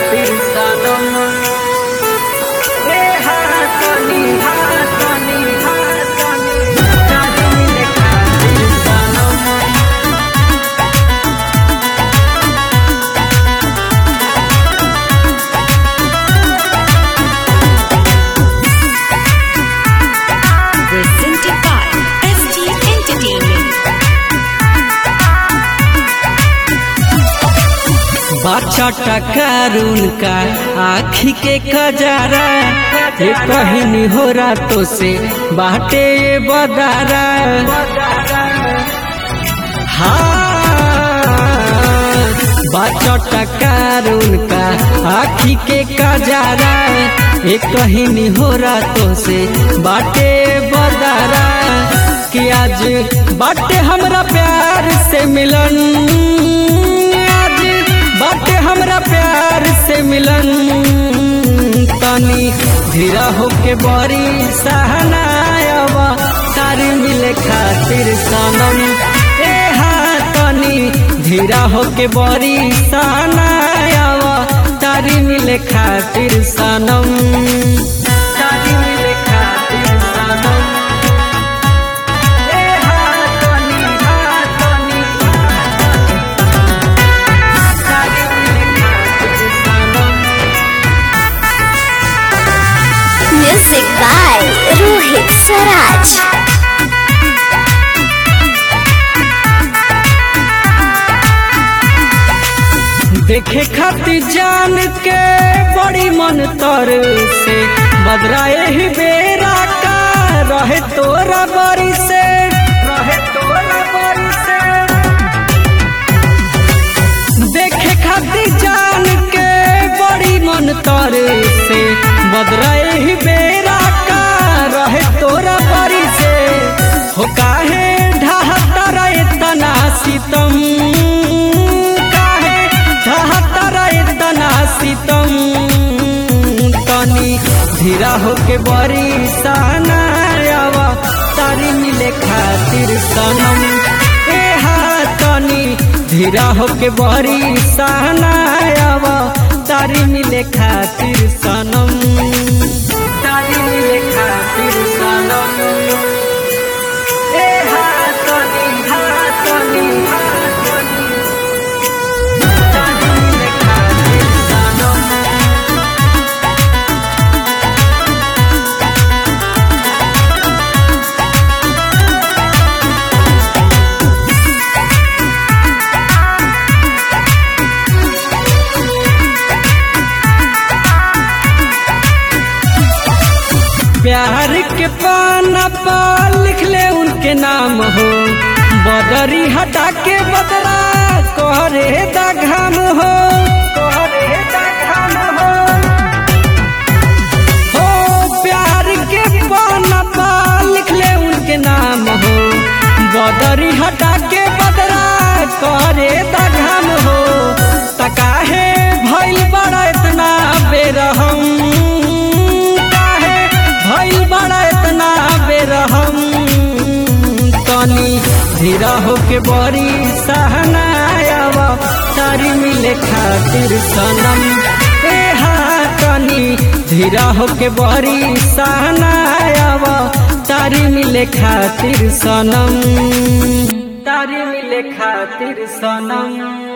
खातिर सनम ए हाथनी हाथनी हाथनी तारी मिले खातिर सनम presented by ST Entertainment. बाछा टकारून का आखी के खजारा ये कहनी हो रातों से बाटे ये बदारा हाँ बाछा टकारून का आखी के खजारा ये कहनी हो रातों से बाटे ये बदारा कि आज बाटे हमरा प्यार से मिलन आज बाटे हमरा प्यार से मिलन तनी धीरा होके बड़ी सहनायवा तारी मिले खातिर सनम ए हाँ तनी धीरा होके बड़ी सहनायवा तारी मिले खातिर सनम तारी मिले खातिर सनम ए हाँ तनी हाँ तनी Music by Rohit Saraj. देखे खातिर जान के बड़ी मन तर से बदराए ही बेरा का रहे तोरा बरी से रहे तोरा बरी से देखे खातिर जान के बड़ी मन तर से बदराए ही बेरा का रहे तोरा बरी से हो काहे ढहता रहे तना सितम काहे ढहता रहे तना सितम तनी धीरा होके बड़ी सहनायावा तारी मिले खातिर सनम ए हाँ तनी धीरा होके बड़ी सहनायावा तारी मिले खातिर सनम तारी मिले खातिर सनम ए हाँ तनी हाँ तनी हाँ तनी तारी मिले खातिर सनम प्यार के पाना पर लिख ले उनके नाम हो बदरी हटा के बदरा कोहरे दा घाम हो कोहरे दा घाम हो हो प्यार के पाना पर लिख ले उनके नाम हो बदरी हटा के बदरा कोहरे दा घाम हो तकाहे भइल बड़ा इतना बेरहम काहे भइल बड़ा इतना बेरहम तनी धीरा होके बड़ी सहनायावा तारी मिले खातिर सनम ए हाँ तनी धीरा होके बड़ी सहनायावा तारी मिले खातिर सनम तारी मिले खातिर सनम